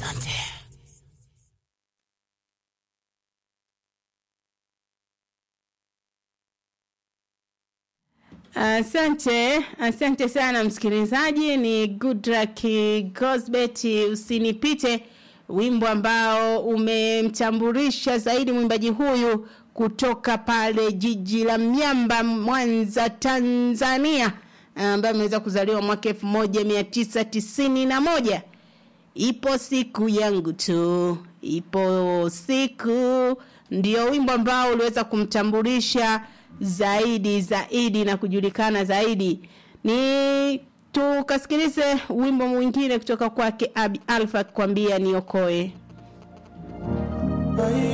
Asante. Asante, asante sana msikilizaji. Ni Goodluck Gosbet, usinipite, wimbo ambao umemtambulisha zaidi mwimbaji huyu kutoka pale jiji la Miamba, Mwanza, Tanzania, ambaye ameweza kuzaliwa mwaka elfu moja mia tisa tisini na moja. Ipo siku yangu tu, ipo siku, ndio wimbo ambao uliweza kumtambulisha zaidi zaidi na kujulikana zaidi. Ni tukasikilize wimbo mwingine kutoka kwake Abi Alfa akikwambia niokoe. Bye.